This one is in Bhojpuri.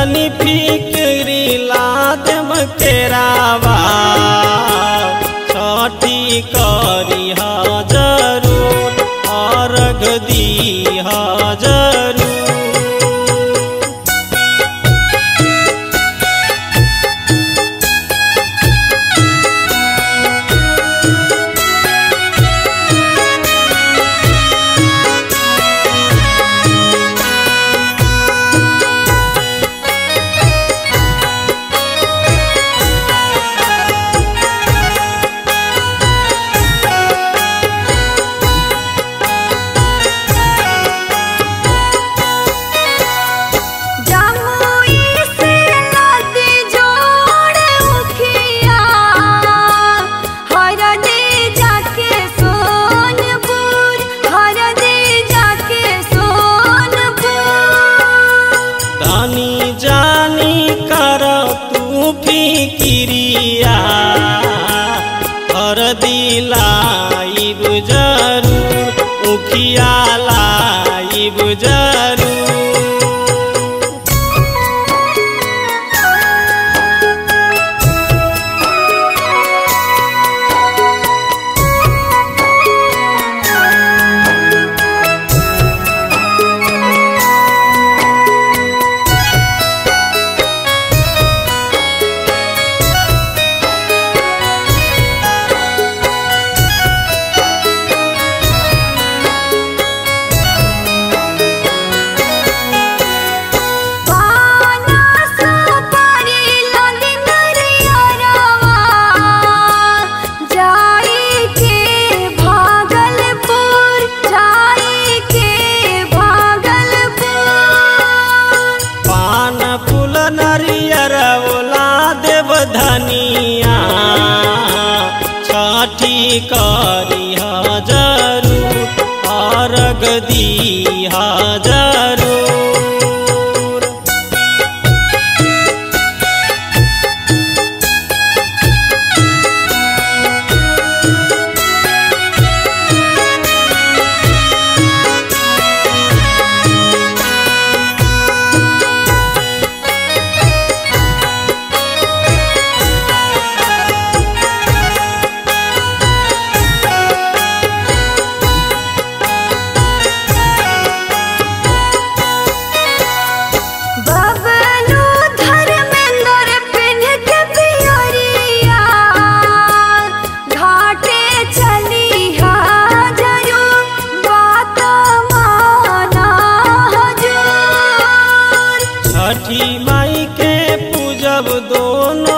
तनी फिक्री लादम केरावा छठी करी जरूर अर्घ दी जरूर जमुई से नदी जोड़े उखिया हर दे जाके सोनपुर हर दे जाके सोनपुर धनी जानी कर तू फिकिरिया हर दिलाइब जरूर उखिया लाइब जरूर पाना सुपारी लंदी नरियरवा जाई के भागलपुर जाई के भागलपुर पान फूल नरियर ओला देव धनिया छठी करी जरूर अर्घ दी जरूर बबलू धर्मेंद्र पिन के पियरिया घाटे चली जरूर बात माना हजूर छठी माई के पूजब दोनों